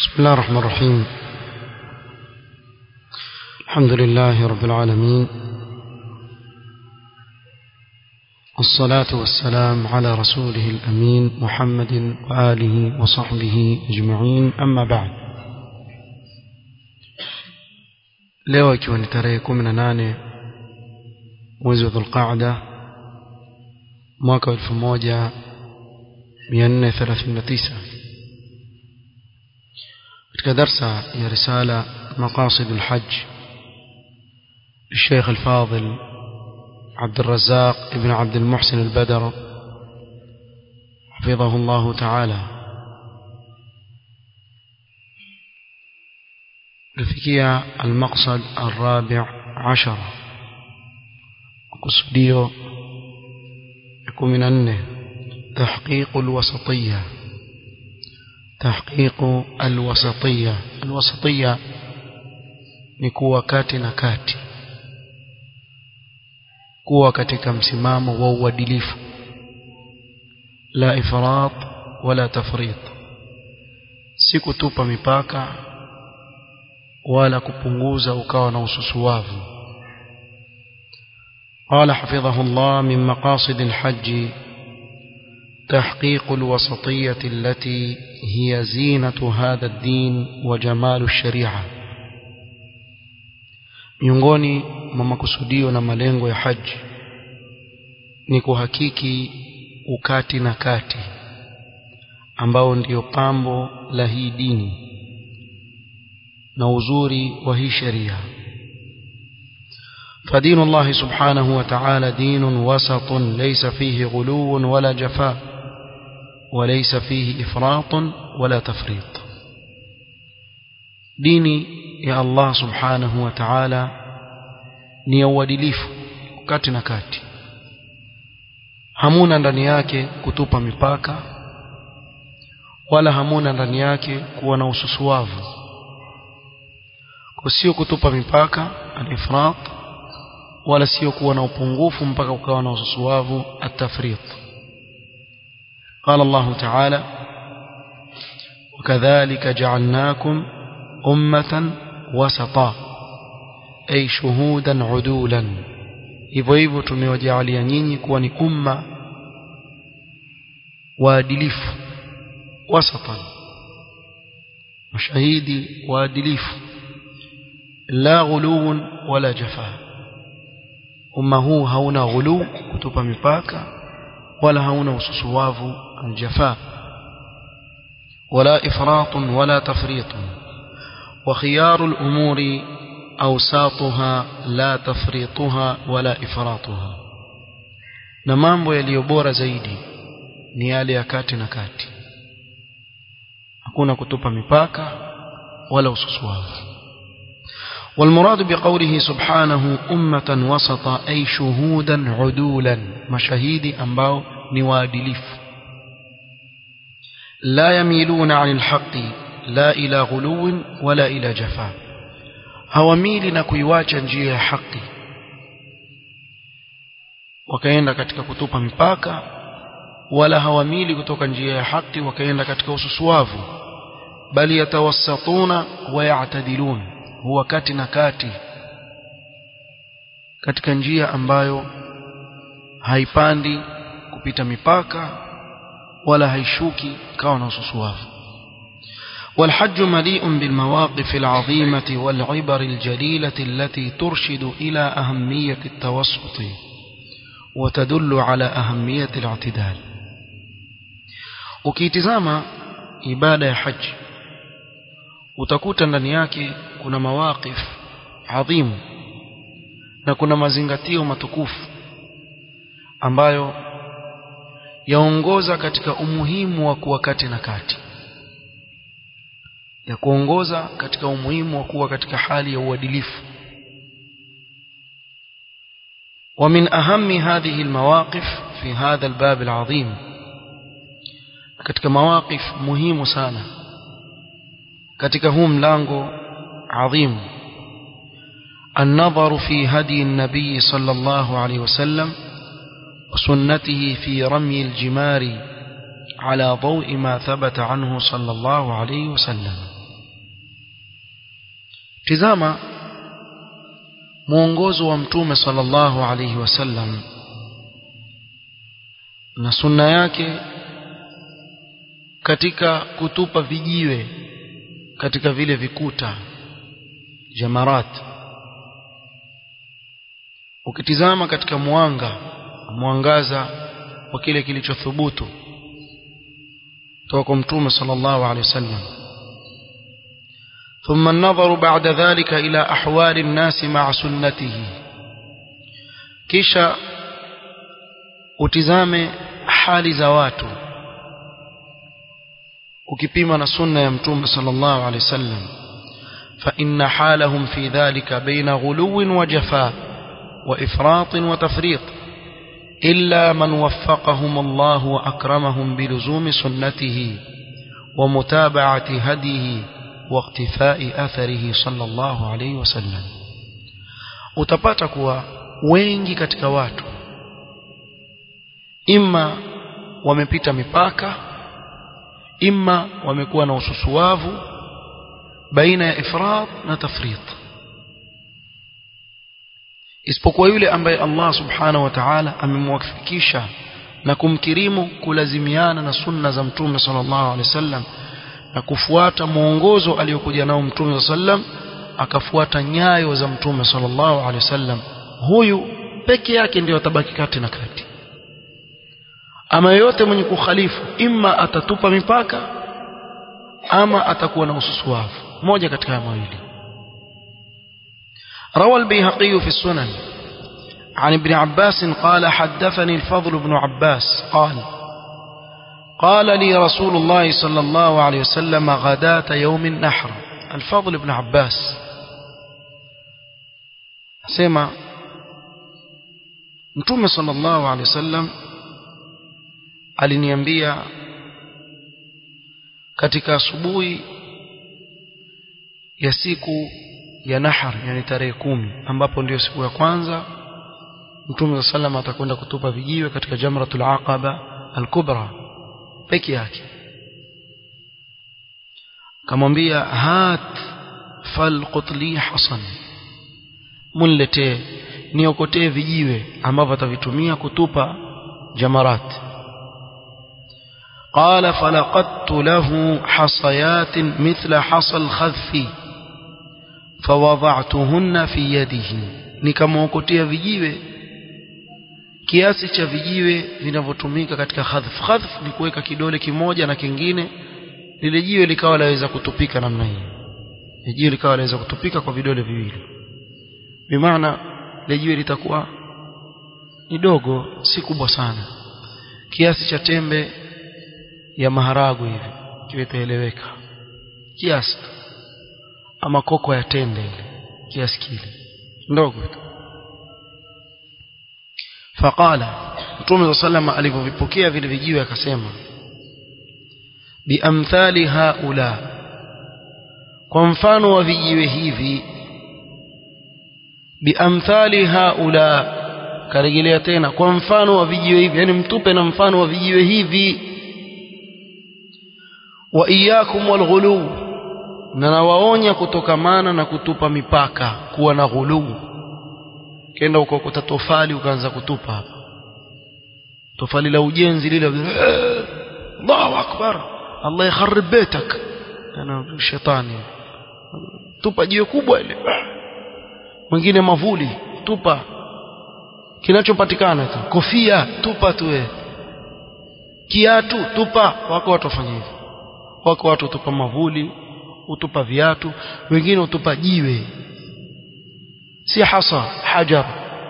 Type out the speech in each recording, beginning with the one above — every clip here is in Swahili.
بسم الله الرحمن الرحيم الحمد لله رب العالمين والصلاة والسلام على رسوله الأمين محمد وآله وصحبه أجمعين أما بعد leo ikiwa ni tarehe kumi na nane mwezi wa dhulqaada mwaka wa elfu moja mia nne thelathini na tisa katika darsa ya risala maqasid lhaj للشيخ الفاضل عبد الرزاق ابن عبد المحسن البدر حفظه الله تعالى لفكية المقصد الرابع عشر قصديو يكون من أنه تحقيق الوسطية تحقيق الوسطية الوسطية نكوة كاتي نكاتي kuwa katika msimamo wa uadilifu la ifrat wala tafrit si kutupa mipaka wala kupunguza ukawa na ususuwavu قال حفظه الله من مقاصد الحج تحقيق الوسطية التي هي زينة هذا الدين وجمال الشريعة miongoni mwa makusudio na malengo ya haji ni kuhakiki ukati na kati ambao ndiyo pambo la hii dini na uzuri wa hii sheria فدين الله سبحانه وتعالى دين وسط ليس فيه غلو ولا جفاء وليس فيه إفراط ولا تفريط ديني يا الله سبحانه وتعالى ni ya uadilifu kati na kati hamuna ndani yake kutupa mipaka wala hamuna ndani yake kuwa na ususuwavu kwa sio kutupa mipaka al-ifrat wala sio kuwa na upungufu mpaka ukawa na ususuwavu at-tafrit قال الله تعالى وكذلك جعلناكم أمة وسطا أي شهودا عدولا hivyo hivyo tumewajalia nyinyi kuwa ni umma waadilifu wasatan mashahidi waadilifu la ghuluun wala jafaa umma huu hauna ghulu kutupa mipaka wala hauna ususuwavu aljafaa wala ifratun wala tafritun wa khiyaru al-umuri awsatuha la tafrituha wala ifratuha na mambo yaliyo bora zaidi ni yale ya kati na kati hakuna kutupa mipaka wala ususuwavu والمراد بقوله سبحانه أمة وسطا أي شهودا عدولا مشاهيد أنباو نوادلف لا يميلون عن الحق لا إلى غلو ولا إلى جفاء hawamili na kuiwacha njia ya haki wakaenda katika kutupa mipaka wala hawamili kutoka njia ya haki wakaenda katika ususuwavu bali yatawassatuna wa ya'tadilun huwa kati na kati katika njia ambayo haipandi kupita mipaka wala haishuki kawa na ususuwavu والحج مليء بالمواقف العظيمة والعبر الجليلة التي ترشد إلى أهمية التوسط وتدل على أهمية الاعتدال ukitizama ibada ya haji utakuta ndani yake kuna mawaqif adhimu na kuna mazingatio matukufu ambayo yaongoza katika umuhimu wa kuwa kati na kati ya kuongoza katika umuhimu wa kuwa katika hali ya uadilifu ومن أهم هذه المواقف في هذا الباب العظيم katika mawaqif muhimu sana katika huu mlango adhim النظر في هدي النبي صلى الله عليه وسلم وسنته في رمي الجمار على ضوء ما ثبت عنه صلى الله عليه وسلم tizama mwongozo wa mtume sallallahu alaihi wasallam na sunna yake katika kutupa vijiwe katika vile vikuta jamarat ukitizama katika mwanga mwangaza wa kile kilichothubutu kutoka kwa mtume sallallahu alaihi wasallam ثم النظر بعد ذلك إلى أحوال الناس مع سنته kisha utizame hali za watu ukipima na sunna ya mtume sallallahu alaihi wasallam fa inna halahum fi dhalika baina ghuluwin wa jafaa wa ifratin wa tafriq illa man waffaqahum Allah wa akramahum biluzumi sunnatihi wa mutaba'ati hadihi واقتفاء أثره صلى الله عليه وسلم utapata kuwa wengi katika watu imma wamepita mipaka imma wamekuwa na ususuwavu baina ya ifrat na tafrit isipokuwa yule ambaye Allah subhanahu wa ta'ala amemwafikisha na kumkirimu kulazimiana na sunna za mtume sallallahu alaihi wasallam na kufuata mwongozo aliyokuja nao mtume sallam akafuata nyayo za mtume sallallahu alaihi wasallam huyu peke yake ndiyo atabaki kati na kati ama yote mwenye kukhalifu imma atatupa mipaka ama atakuwa na ususuwavu moja katika haya mawili روى البيهقي في السنن عن ابن عباس قال حدثني الفضل بن عباس قال قال لي رسول الله صلى الله عليه وسلم غداة يوم النحر الفضل بن عباس سمع متوم صلى الله عليه وسلم aliniambia katika asubuhi ya siku ya nahar yani tarehe kumi ambapo ndio siku ya kwanza mtume sallam atakwenda kutupa vijiwe katika jamratul aqaba al-kubra peke yake kamwambia hat falqutli hasan munletee niokotee vijiwe ambavyo atavitumia kutupa jamarat قال فلقدت له حصيات مثل حصى الخذف فوضعتهن في يده nikamwokotea vijiwe kiasi cha vijiwe vinavyotumika katika khadhf khadhf ni kuweka kidole kimoja na kingine lile jiwe likawa laweza kutupika namna hii jiwe likawa laweza kutupika kwa vidole viwili bimaana lile jiwe litakuwa ni dogo si kubwa sana kiasi cha tembe ya maharagu hivi kiwe itaeleweka kiasi ama koko ya tende ile kiasi kile ndogo tu faqala mtume sallama alivyovipokea vile vijiwe akasema biamthali haula kwa mfano wa vijiwe hivi biamthali haula karejelea tena kwa mfano wa vijiwe hivi yani mtupe na mfano wa vijiwe hivi wa iyakum walghulu na nawaonya kutokamana na kutupa mipaka kuwa na ghuluu kenda ukakuta tofali ukaanza kutupa hapa tofali la ujenzi lile Allahu akbar Allah yakharib baitak ana shetani tupa jiwe kubwa ile mwingine mavuli tupa kinachopatikana tu kofia tupa tu wewe kiatu tupa wako watu wafanya hivyo wako watu utupa mavuli utupa viatu wengine utupa jiwe si hasa hajar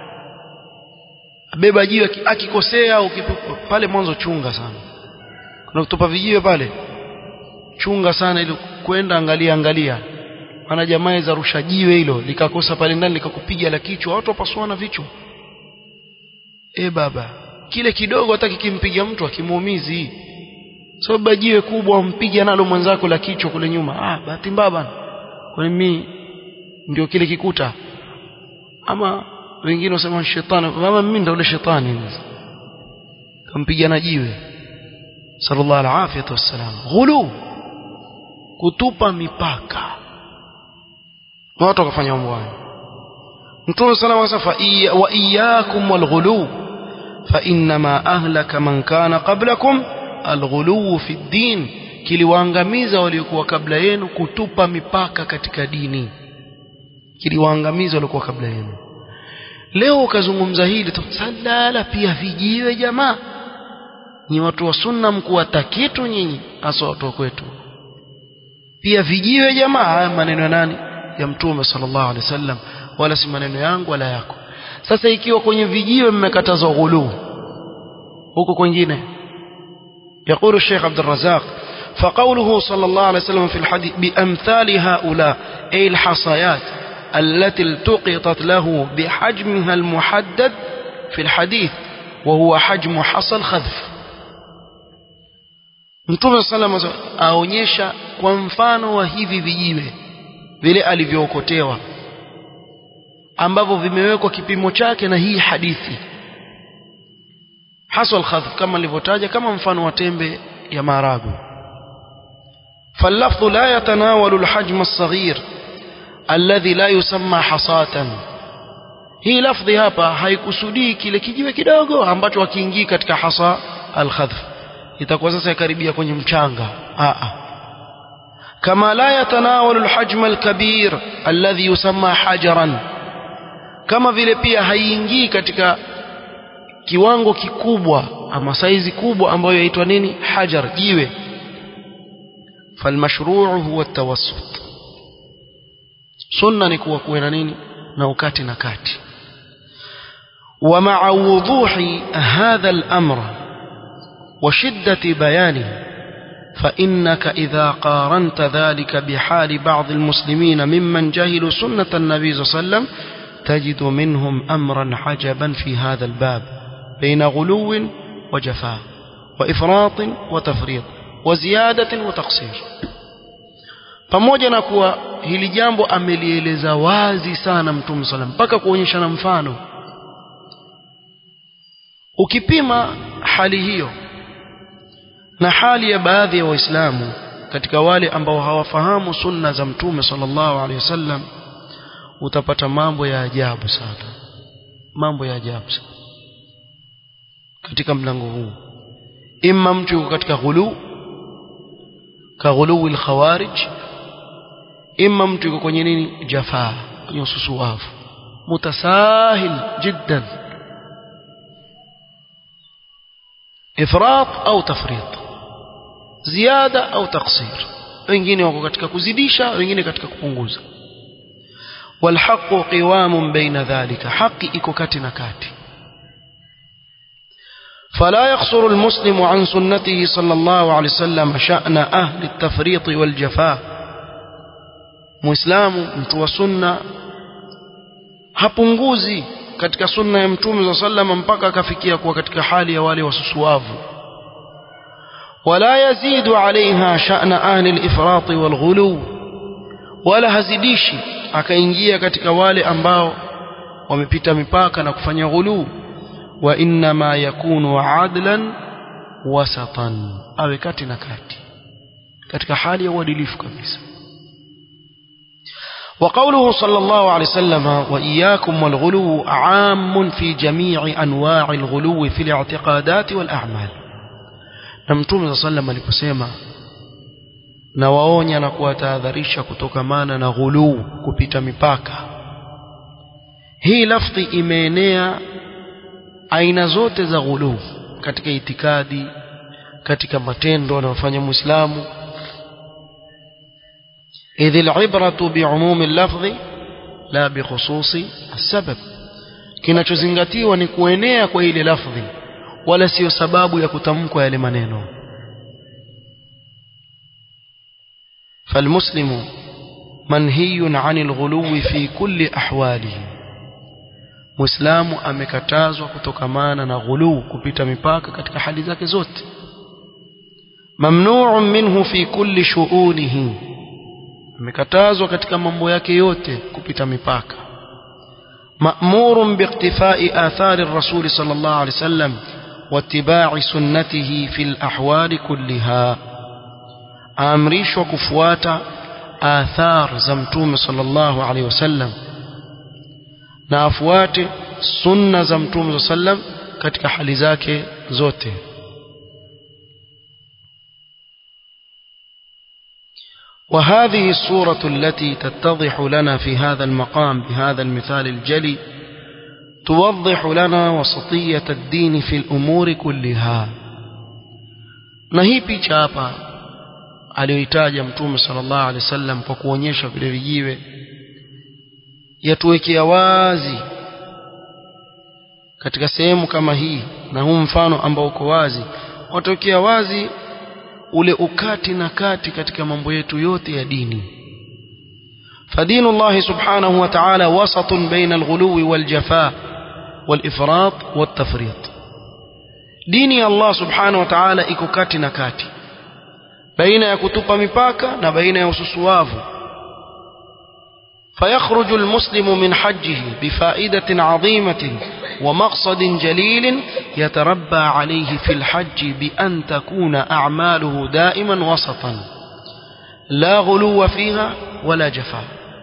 beba jiwe akikosea au pale mwanzo chunga sana kuna kutupa vijiwe pale chunga sana ili kwenda angalia angalia maana jamaa za rusha jiwe hilo likakosa pale ndani likakupiga la kichwa watu wapasuana vichwa e baba kile kidogo hata kikimpiga mtu akimuumizi sababu so, jiwe kubwa umpiga nalo mwenzako la kichwa kule nyuma ah bahati mbaya bana kwani mimi ndio kile kikuta ama wengine wasema shetani mama mimi ndio yule shetani kampiga na jiwe sallallahu alaihi wasallam ghulu kutupa mipaka watu wakafanya mambo hayo mtume sana wasafa wa iyyakum walghulu fa inma ahlaka man kana qablakum alghulu fi ddin kiliwaangamiza waliokuwa kabla yenu kutupa mipaka katika dini kiliwaangamiza waliokuwa kabla yenu leo ukazungumza hili salala pia vijiwe jamaa ni watu wa sunna mkuwata kitu nyinyi hasa watu wa kwetu pia vijiwe jamaa haya maneno ya nani ya mtume sallallahu alaihi wasallam wala si maneno yangu wala yako sasa ikiwa kwenye vijiwe mmekatazwa ghulu huko kwingine يقول الشيخ عبد الرزاق فقوله صلى الله عليه وسلم في الحديث بأمثال هؤلاء أي الحصيات التي التقطت له بحجمها المحدد في الحديث وهو حجم حصى الخذف Mtume sallam aonyesha kwa mfano wa hivi vijiwe vile alivyookotewa ambavyo vimewekwa kipimo chake na hii hadithi haswa alkhadhf kama nilivyotaja kama mfano wa tembe ya maharagwe فاللفظ لا يتناول الحجم الصغير الذي لا يسمى حصاة hii lafdhi hapa haikusudii kile kijiwe kidogo ambacho hakiingii katika hasa alkhadhf itakuwa sasa yakaribia kwenye mchanga a kama la yatanawalu alhajm alkabir alladhi yusamma hajaran kama vile pia haiingii katika kiwango kikubwa ama saizi kubwa ambayo yaitwa nini hajar jiwe falmashruu huwa tawassut sunna ni kuwa kuwe na nini na ukati na kati ومع وضوح هذا الأمر وشدة بيانه فإنك إذا قارنت ذلك بحال بعض المسلمين ممن جهلوا سنة النبي صلى الله عليه وسلم تجد منهم أمرا عجبا في هذا الباب بين غلو وجفاء وإفراط وتفريط وزيادة وتقصير pamoja na kuwa hili jambo amelieleza wazi sana mtume salam mpaka kuonyesha na mfano ukipima hali hiyo na hali ya baadhi ya waislamu katika wale ambao hawafahamu sunna za mtume sallallahu alaihi wasallam utapata mambo ya ajabu sana mambo ya ajabu sana katika mlango huu imma mtu yuko katika ghulu ka ghulu al-khawarij imma mtu yuko kwenye nini jafaa kwenye ususuafu mutasahil jiddan ifrat au tafrit ziada au taksir wengine wako katika kuzidisha wengine katika kupunguza والحق قوام بين ذلك حق iko kati na kati فلا يقصر المسلم عن سنته صلى الله عليه وسلم شأن أهل التفريط والجفاء مسلم mtu wa sunna hapunguzi katika sunna ya mtume za sallama mpaka akafikia kuwa katika hali ya wale wasusuavu ولا يزيد عليها شأن أهل الإفراط والغلو ولا hazidishi akaingia katika wale ambao wamepita mipaka na kufanya ghulu wa inma yakunu adlan wasatan awe kati na kati katika hali ya uadilifu kabisa وقوله صلى الله عليه وسلم وإياكم والغلو عام في جميع أنواع الغلو في الاعتقادات والأعمال نمتوم صلى الله عليه وسلم na waonya na kuwatahadharisha kutokamana na ghuluu kupita mipaka hii lafdhi imeenea aina zote za ghuluu katika itikadi katika matendo anayofanya muislamu idh alibratu biumumi lafdhi la bikhususi asbab kinachozingatiwa ni kuenea kwa ile lafdhi wala sio sababu ya kutamkwa yale maneno فالمسلم منهي عن الغلو في كل أحواله Muislamu amekatazwa kutokamana na ghuluu kupita mipaka katika hali zake zote. Mamnu'un minhu fi kulli shu'unihi. Amekatazwa katika mambo yake yote kupita mipaka. Ma'murun biiktifai athari ar-rasul sallallahu alayhi wasallam wattiba'i sunnatihi fil ahwali kulliha. aamrishwa kufuata athar za mtume sallallahu alaihi wasallam na afuate sunna za mtume sallam katika hali zake zote وهذه الصورة التي تتضح لنا في هذا المقام بهذا المثال الجلي توضح لنا وسطية الدين في الأمور كلها نهي picha hapa aliyoitaja mtume sallallahu alaihi wasallam kwa kuonyesha vile vijiwe yatuwekea wazi katika sehemu kama hii na huu mfano ambao uko wazi watokea wazi ule ukati na kati katika mambo yetu yote ya dini فدين الله سبحانه وتعالى وسط بين الغلو والجفاء والإفراط والتفريط ديني الله سبحانه وتعالى iko kati na kati baina ya kutupa mipaka na baina ya ususuavu فيخرج المسلم من حجه بفائدة عظيمة ومقصد جليل يتربى عليه في الحج بأن تكون أعماله دائما وسطا لا غلو فيها ولا جفاء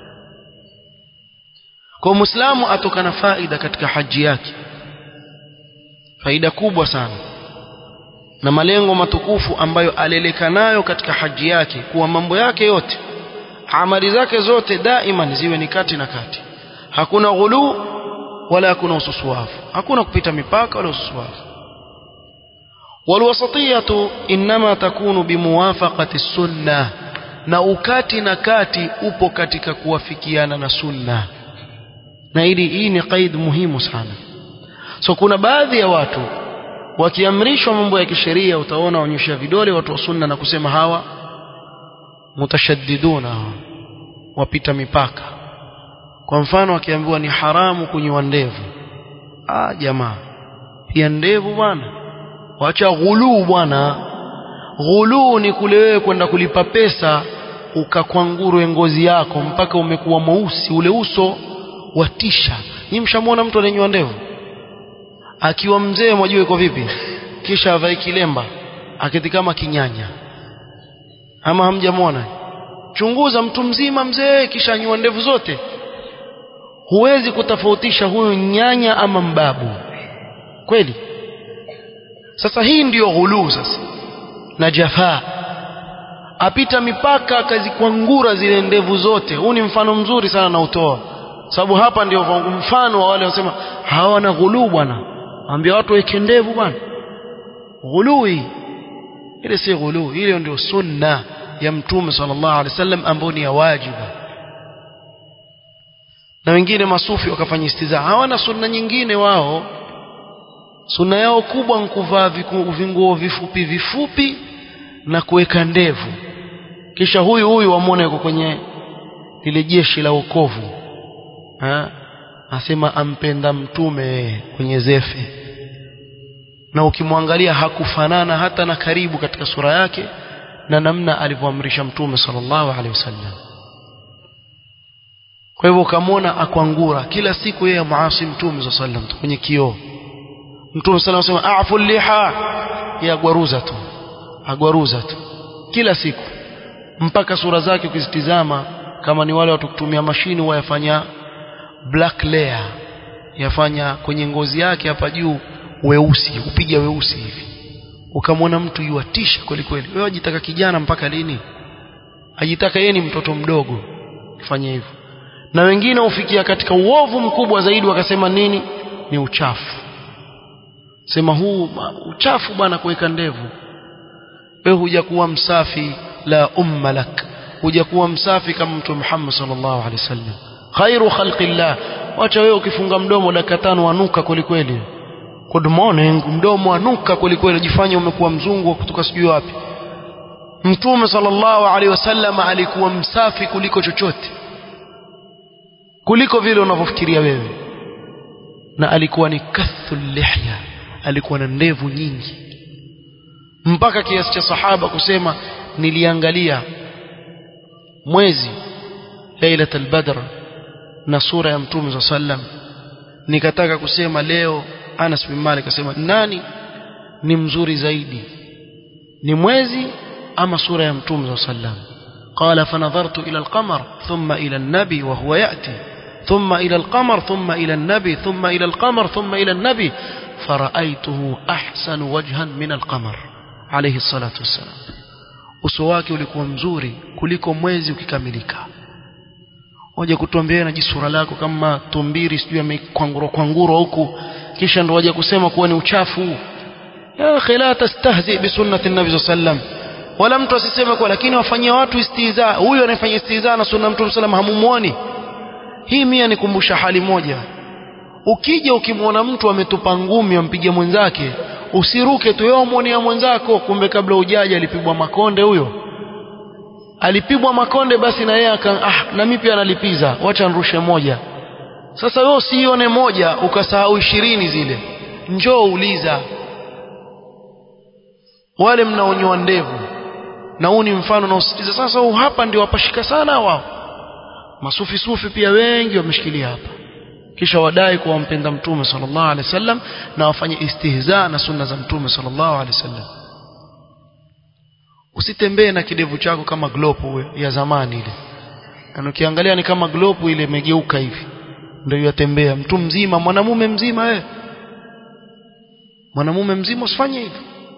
kwa muislamu atoka na faida katika haji yake faida kubwa sana na malengo matukufu ambayo aleleka nayo katika haji yake kuwa mambo yake yote amali zake zote daima ziwe ni kati na kati hakuna ghulu wala hakuna ususuafu hakuna kupita mipaka wala ususuafu walwasatiyatu inma takunu bimuwafaqati sunnah na ukati na kati upo katika kuwafikiana na sunna na ili hii ni qaid muhimu sana so kuna baadhi ya watu wakiamrishwa mambo ya kisheria utaona waonyesha vidole watu wa sunna na kusema hawa mutashaddiduna wapita mipaka kwa mfano akiambiwa ni haramu kunywa ndevu ah jamaa pia ndevu bwana wacha ghuluu bwana ghuluu ni kule wewe kwenda kulipa pesa ukakwangurwe ngozi yako mpaka umekuwa mweusi ule uso watisha ni mshamwona mtu anayenywa ndevu akiwa mzee mwajua iko vipi kisha avae kilemba aketi kama kinyanya ama hamjamwona chunguza mtu mzima mzee kisha anywa ndevu zote huwezi kutofautisha huyu nyanya ama mbabu kweli sasa hii ndiyo ghuluu sasa na jafaa apita mipaka akazikwangura zile ndevu zote huu ni mfano mzuri sana na utoa sababu hapa ndio mfano wa wale wasema hawana ghuluu bwana ambia watu weke ndevu bwana ghului ile si ghuluu ile ndio sunna ya mtume sallallahu alaihi wasallam ambayo ni ya wajibu na wengine masufi wakafanya istiza hawana sunna nyingine wao sunna yao kubwa ni kuvaa vinguo vifupi vifupi na kuweka ndevu kisha huyu huyu wamwona yuko kwenye lile jeshi la wokovu asema ampenda mtume kwenye zefe na ukimwangalia hakufanana hata na karibu katika sura yake na namna alivyoamrisha mtume sallallahu alaihi wasallam kwa hivyo ukamwona akwangura kila siku yeye muasi mtume sallallahu alaihi wasallam kwenye kioo mtume sallallahu alaihi wasallam afu liha ya gwaruza tu agwaruza tu kila siku mpaka sura zake ukizitizama kama ni wale watu kutumia mashini wayafanya black layer yafanya kwenye ngozi yake hapa juu weusi upiga weusi hivi ukamwona mtu yuatisha kweli kweli wewe ajitaka kijana mpaka lini ajitaka yeye ni mtoto mdogo fanye hivyo na wengine hufikia katika uovu mkubwa zaidi wakasema nini ni uchafu sema huu uchafu bwana kuweka ndevu wewe hujakuwa msafi la umma lak hujakuwa msafi kama mtume Muhammad sallallahu alaihi wasallam khairu khalqillah wacha wewe ukifunga mdomo dakika tano wanuka kweli kweli good morning mdomo wanuka kweli kweli jifanye umekuwa mzungu kutoka sijui wapi mtume sallallahu alaihi wasallam alikuwa msafi kuliko chochote kuliko vile unavyofikiria wewe na alikuwa ni kathul lihya alikuwa na ndevu nyingi mpaka kiasi cha sahaba kusema niliangalia mwezi lailat albadr na sura ya mtume sallam nikataka kusema leo Anas bin Malik akasema nani ni mzuri zaidi ni mwezi ama sura ya mtume sallam قال فنظرت إلى القمر ثم إلى النبي وهو يأتي ثم إلى القمر ثم إلى النبي ثم إلى القمر ثم إلى النبي فرأيته أحسن وجها من القمر عليه الصلاة والسلام uso wake ulikuwa mzuri kuliko mwezi ukikamilika waje kutuambia na jisura lako kama tumbiri sijui amekwangurwa kwangurwa huku kisha ndo waje kusema kuwa ni uchafu ya akhi la tastahzi bi sunnati nabi sallam wala mtu asiseme kwa lakini wafanyia watu istiza huyo anayefanya istiza na sunna mtume sallam hamumuoni hii mia nikumbusha hali moja ukija ukimwona mtu ametupa ngumi ampige mwenzake usiruke tu yeye muonea mwenzako kumbe kabla ujaja alipigwa makonde huyo alipigwa makonde basi na yeye aka ah na mimi pia nalipiza wacha nirushe moja sasa wewe usione moja ukasahau ishirini zile njoo uliza wale mnaonyoa ndevu na huu ni mfano na usitiza sasa huu hapa ndio wapashika sana wao masufi sufi pia wengi wameshikilia hapa kisha wadai kuwa wampenda mtume sallallahu alaihi wasallam na wafanye istihza na sunna za mtume sallallahu alaihi wasallam usitembee na kidevu chako kama glopu ya zamani ile na ukiangalia ni kama glopu ile imegeuka hivi ndio yatembea mtu mzima mwanamume mzima eh mwanamume mzima usifanye hivyo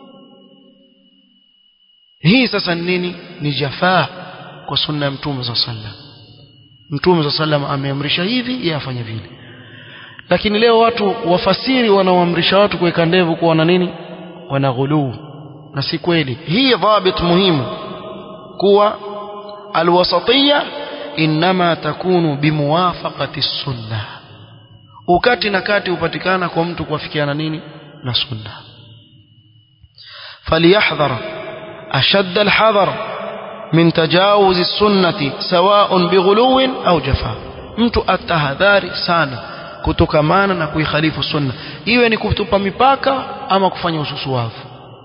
hii sasa ni nini ni jafaa kwa sunna ya mtume sallallahu alaihi wasallam mtume sallallahu ameamrisha hivi yeye afanye vile lakini leo watu wafasiri wanaoamrisha watu kuweka ndevu kuwa na nini wana ghuluu na si kweli hii dhabit muhimu kuwa alwasatiyya inma takunu bimuwafaqati sunna ukati na kati upatikana kwa mtu kuafikiana nini na sunna falyahdhar ashadda alhadhar min tajawuz السنة سواء بغلو أو جفاء mtu atahadhari sana kutokamana na kuikhalifu sunna iwe ni kutupa mipaka ama kufanya ususuwavu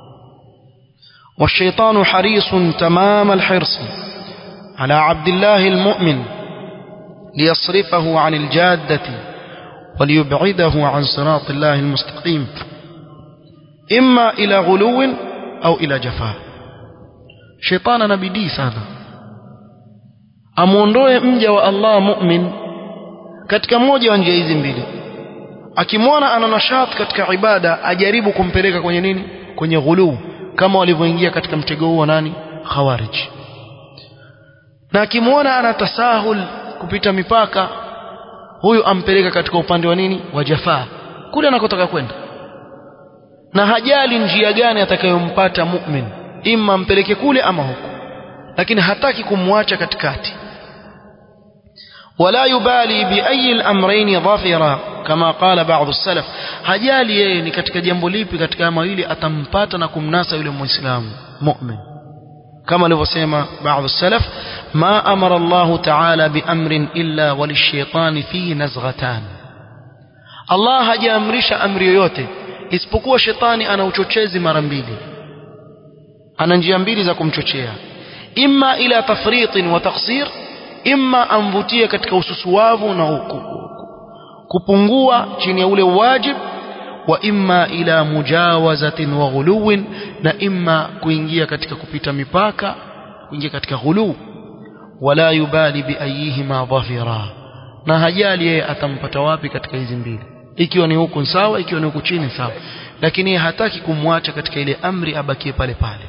والشيطان حريص تمام الحرص على عبد الله المؤمن ليصرفه عن الجادة وليبعده عن صراط الله المستقيم إما إلى غلو أو إلى جفاء shetani ana bidii sana amuondoe mja wa Allah mu'min katika moja wa njia hizi mbili akimwona ana nashat katika ibada ajaribu kumpeleka kwenye nini kwenye ghuluu kama walivyoingia katika mtego huo nani khawarij na akimwona ana tasahul kupita mipaka huyu ampeleka katika upande wa nini wa jafaa kule anakotaka kwenda na hajali njia gani atakayompata mu'min imma mpeleke kule ama huku lakini hataki kumwacha katikati ولا يبالي بأي الأمرين ظافرا كما قال بعض السلف hajali yeye ni katika jambo lipi katika mawili atampata na kumnasa yule muislamu mu'min kama alivyosema بعض السلف ما أمر الله تعالى بأمر إلا وللشيطان فيه نزغتان Allah hajaamrisha amri yoyote isipokuwa shetani ana uchochezi mara mbili ana njia mbili za kumchochea imma ila tafritin wa taqsir imma amvutie katika ususuwavu na kupungua chini ya ule wajib wa imma ila mujawazatin wa ghuluwin na imma kuingia katika kupita mipaka kuingia katika ghulu wala yubali biayihima dhafira na hajali yeye atampata wapi katika hizi mbili ikiwa ni huku sawa ikiwa ni huku chini sawa lakini hataki kumwacha katika ile amri abakie pale pale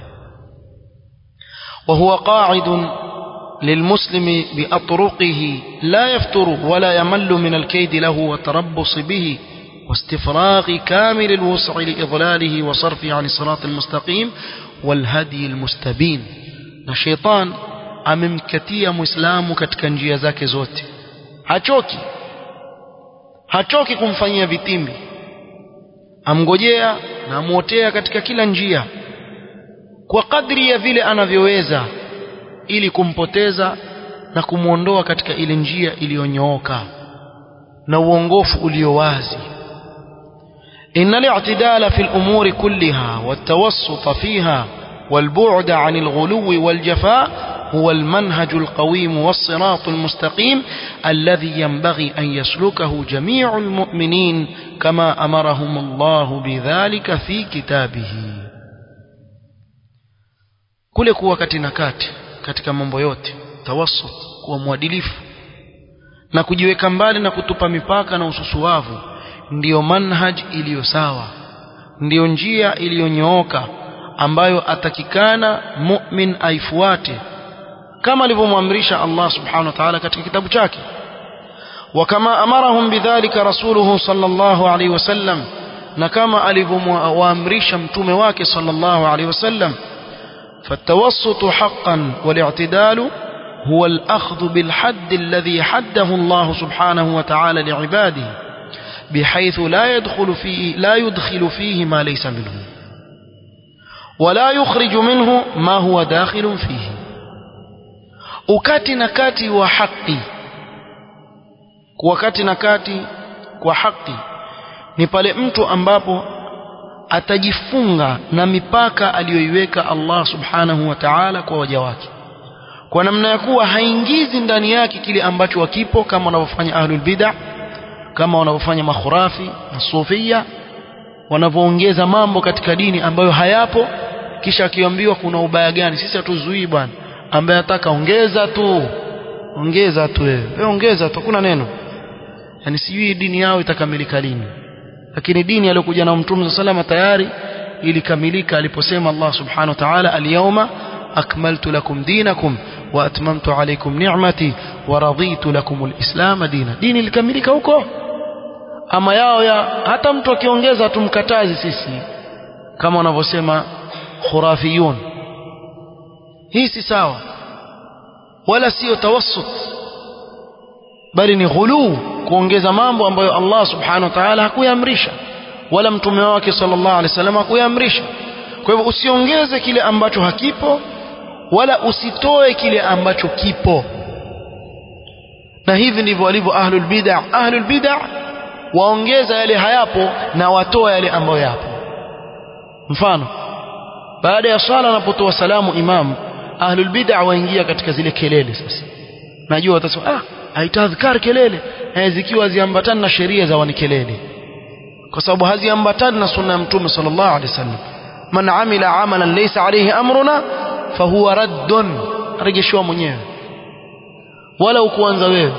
وهو قاعد للمسلم بأطرقه لا يفتر ولا يمل من الكيد له والتربص به واستفراغ كامل الوسع لإضلاله وصرفه عن الصراط المستقيم والهدي المستبين الشيطان amemkatia muislamu katika njia zake zote hachoki hachoki kumfanyia vitimbi amngojea na amwotea katika kila njia kwa kadri ya vile anavyoweza ili kumpoteza na kumwondoa katika ile njia iliyonyooka na uongofu ulio wazi إن الاعتدال في الأمور كلها والتوسط فيها والبعد عن الغلو والجفاء هو المنهج القويم والصراط المستقيم الذي ينبغي أن يسلكه جميع المؤمنين كما أمرهم الله بذلك في كتابه kule kuwa kati na kati katika mambo yote tawassut kuwa mwadilifu na kujiweka mbali na kutupa mipaka na ususuwavu ndiyo manhaj iliyo sawa ndiyo njia iliyonyooka ambayo atakikana mu'min aifuate kama alivyomwamrisha Allah subhanahu wa ta'ala katika kitabu chake وكما أمرهم بذلك رسوله صلى الله عليه وسلم نكما ألفهم وأمريش متوم واك صلى الله عليه وسلم فالتوسط حقا والاعتدال هو الأخذ بالحد الذي حده الله سبحانه وتعالى لعباده بحيث لا يدخل فيه لا يدخل فيه ما ليس منه ولا يخرج منه ما هو داخل فيه ukati na kati wa haki wakati na kati kwa haki ni pale mtu ambapo atajifunga na mipaka aliyoiweka Allah subhanahu wa ta'ala kwa waja wake kwa namna ya kuwa haingizi ndani yake kile ambacho wakipo kama wanavyofanya ahlul bid'ah kama wanavyofanya makhurafi na sufia wanavyoongeza mambo katika dini ambayo hayapo kisha akiambiwa kuna ubaya gani sisi hatuzuii bwana ambaye ataka ongeza tu ongeza tu wewe wewe ongeza tu kuna neno yani sijui dini yao itakamilika lini lakini dini aliyokuja na mtume salama tayari ilikamilika aliposema Allah subhanahu wa ta'ala al-yawma akmaltu lakum dinakum wa atmamtu alaykum ni'mati wa raditu lakum al-islam dina dini ilikamilika huko ama yao ya hata mtu akiongeza tumkatazi sisi kama wanavyosema khurafiyun hii si sawa wala sio tawassut bali ni ghuluu kuongeza mambo ambayo Allah subhanahu wa ta'ala hakuyaamrisha wala mtume wake sallallahu alaihi wasallam hakuyaamrisha kwa hivyo usiongeze kile ambacho hakipo wala usitoe kile ambacho kipo na hivi ndivyo walivyo ahlul bid'ah ahlul bid'ah waongeza yale hayapo na watoa yale ambayo yapo mfano baada ya swala anapotoa salamu imam ahlul bid'ah waingia katika zile kelele sasa najua watasema ah haitadhkar kelele eh, zikiwa ziambatana na sheria za wani kelele kwa sababu haziambatani na sunna ya mtume sallallahu alaihi wasallam man amila amalan laysa alayhi amruna fahuwa raddun arejeshwa mwenyewe wala ukuanza wewe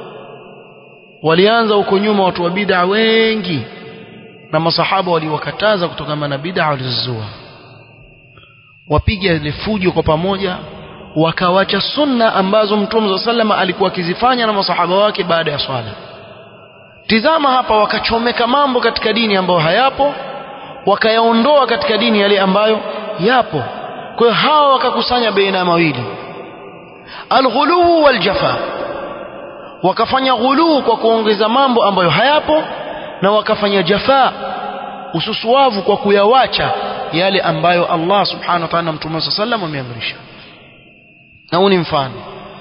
walianza huko nyuma watu wa bid'a wengi na masahaba waliwakataza kutokana na bid'a walizozua wapiga ile fujo kwa pamoja wakawacha sunna ambazo mtume sallama alikuwa akizifanya na masahaba wake baada ya swala tizama hapa wakachomeka mambo katika dini ambayo hayapo wakayaondoa katika dini yale ambayo yapo kwa hiyo hawa wakakusanya baina mawili alghuluu waljafa wakafanya ghuluu kwa kuongeza mambo ambayo hayapo na wakafanya jafa ususuavu kwa kuyawacha yale ambayo Allah subhanahu wa ta'ala na mtume sallam ameamrisha na huu ni mfano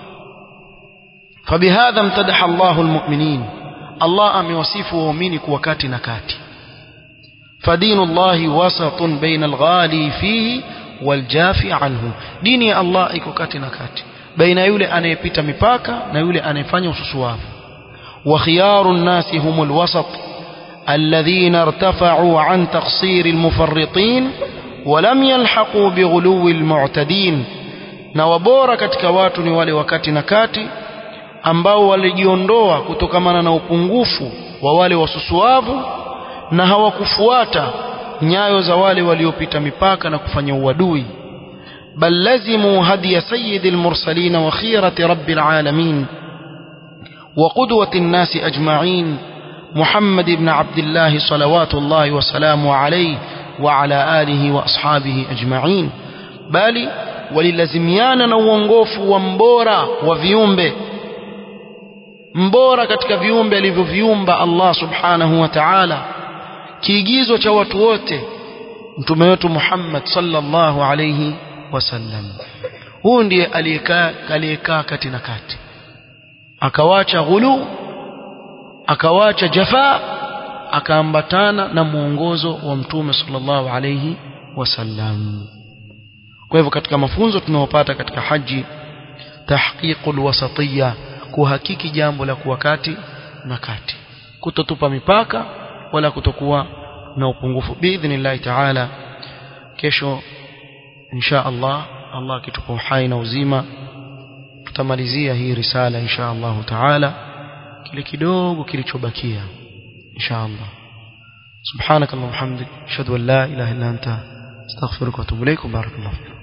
فبهذا امتدح الله المؤمنين الله amewasifu waumini kuwa kati na kati فدين الله وسط بين الغالي فيه والجافي عنه دين الله iko kati na kati baina yule anayepita mipaka na yule anayefanya ususuwavu وخيار الناس هم الوسط الذين ارتفعوا عن تقصير المفرطين ولم يلحقوا بغلو المعتدين na wabora katika watu ni wale wakati na kati ambao walijiondoa kutokamana na upungufu wa wale wasusuavu na hawakufuata nyayo za wale waliopita mipaka na kufanya uadui bal lazimu hadiya sayyidil mursalin wa khirati rabbil alamin wa qudwati an-nas ajma'in محمد بن عبد الله صلوات الله وسلامه عليه وعلى آله وأصحابه أجمعين bali walilazimiana na uongofu wa mbora wa viumbe mbora katika viumbe alivyoviumba Allah subhanahu wa ta'ala kiigizo cha watu wote mtume wetu Muhammad sallallahu alayhi wasallam huu ndiye aliyekaa aliyekaa kati na kati akawacha ghulu akawacha jafa akaambatana na mwongozo wa mtume sallallahu alayhi wasallam kwa hivyo katika mafunzo tunayopata katika haji tahqiqul wasatiyya kuhakiki jambo la kuwa kati na kati kutotupa mipaka wala kutokuwa na upungufu biidhnillah taala kesho insha Allah Allah akitupa uhai na uzima tutamalizia hii risala insha Allah taala kile kidogo kilichobakia insha Allah سبحانك اللهم وبحمدك اشهد ان لا اله الا انت استغفرك واتوب اليك وبارك الله فيك